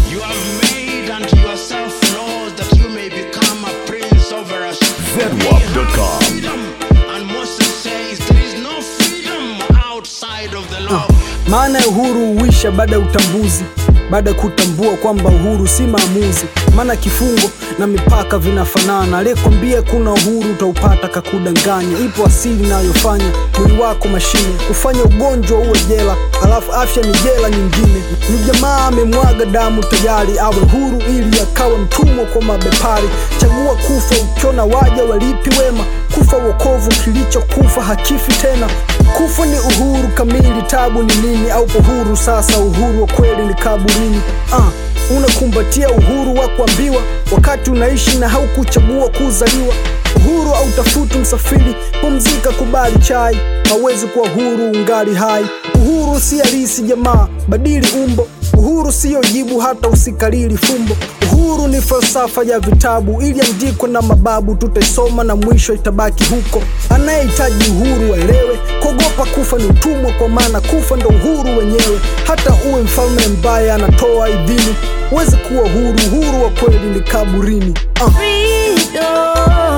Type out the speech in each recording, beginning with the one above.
You have made unto yourself laws that you may become a prince over us. ZWAP.com. Freedom. And Moses says there is no freedom outside of the law. Maana ya uhuru huisha baada ya utambuzi, baada ya kutambua kwamba uhuru si maamuzi. Maana kifungo na mipaka vinafanana. Aliyekwambia kuna uhuru utaupata kakudanganya. Ipo asili inayofanya mwili wako mashine, kufanya ugonjwa uwe jela, alafu afya ni jela nyingine. Ni jamaa amemwaga damu tayari awe huru, ili akawe mtumwa kwa mabepari. Chagua kufa ukiona waja walipi wema, kufa wokovu, kilichokufa hakifi tena. Kufa ni uhuru kamili, tabu ni nini? Au huru sasa, uhuru wa kweli ni kaburini. Ah, unakumbatia uhuru wa kuambiwa wakati unaishi na haukuchagua kuzaliwa. Uhuru au tafuti msafiri, pumzika, kubali chai. Hawezi kuwa huru ungali hai. Uhuru si halisi jamaa, badili umbo. Uhuru siyo jibu hata usikalili fumbo. Uhuru ni falsafa ya vitabu iliandikwa na mababu, tutaisoma na mwisho itabaki huko. Anayehitaji uhuru aelewe, kuogopa kufa ni utumwa, kwa maana kufa ndo uhuru wenyewe. Hata uwe mfalme ambaye anatoa idhini, huwezi kuwa huru. Uhuru wa kweli ni kaburini. Ah. Freedom.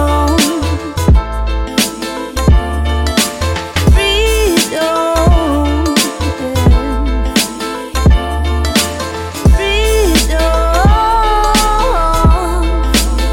Freedom. Freedom.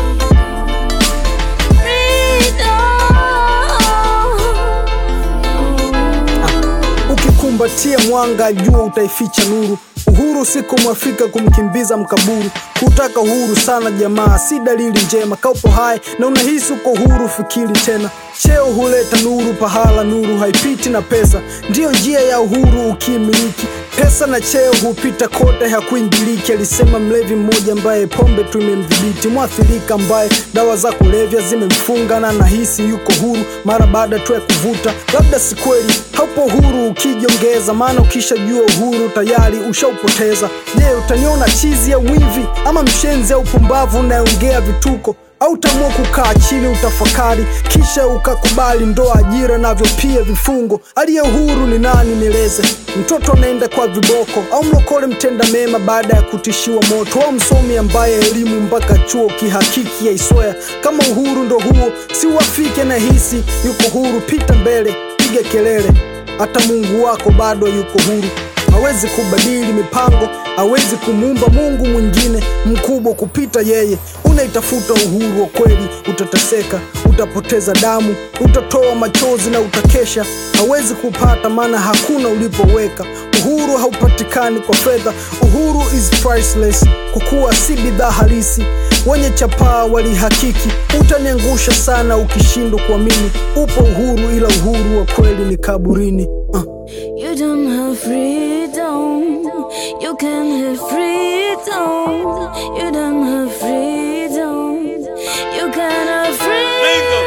Freedom. Ukikumbatia mwanga jua utaificha nuru. Uhuru si kumwafika kumkimbiza mkaburu. Kutaka uhuru sana jamaa, si dalili njema. Kaupo hai na unahisi uko huru, fikiri tena. Cheo huleta nuru pahala, nuru haipiti na pesa. Ndiyo njia ya uhuru ukimiliki. Pesa na cheo hupita kote, hakuingiliki, alisema mlevi mmoja ambaye pombe tu imemdhibiti. Mwathirika ambaye dawa za kulevya zimemfunga na nahisi yuko huru mara baada tu ya kuvuta. Labda si kweli, haupo huru ukijongeza, maana ukishajua uhuru tayari ushaupoteza. Je, utaniona chizi au mwivi ama mshenzi au pumbavu unayeongea vituko au utaamua kukaa chini utafakari, kisha ukakubali ndoa, ajira navyo pia vifungo. Aliye huru ni nani? Nieleze. Mtoto anaenda kwa viboko au mlokole mtenda mema baada ya kutishiwa moto, au msomi ambaye elimu mpaka chuo kihakiki yaiswea? Kama uhuru ndo huo, si uafike na hisi yuko huru, pita mbele, piga kelele, hata Mungu wako bado yuko huru hawezi kubadili mipango, hawezi kumuumba Mungu mwingine mkubwa kupita yeye. Unaitafuta uhuru wa kweli, utateseka, utapoteza damu, utatoa machozi na utakesha. Hawezi kupata, maana hakuna ulipoweka. Uhuru haupatikani kwa fedha, uhuru is priceless, kwa kuwa si bidhaa halisi. Wenye chapaa walihakiki, utaniangusha sana ukishindwa kuamini. Upo uhuru, ila uhuru wa kweli ni kaburini. uh. You don't have freedom. You can have freedom. You don't have freedom. You can have freedom.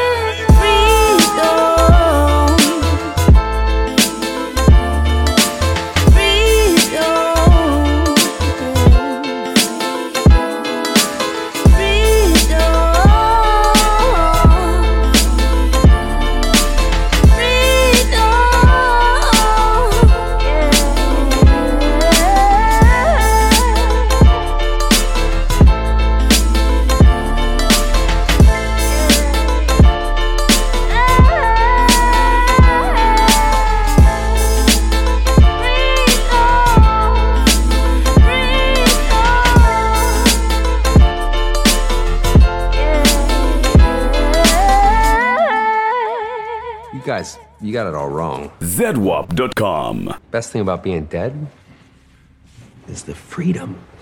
Freedom. Freedom. You guys, you got it all wrong. ZWAP.com. Best thing about being dead is the freedom.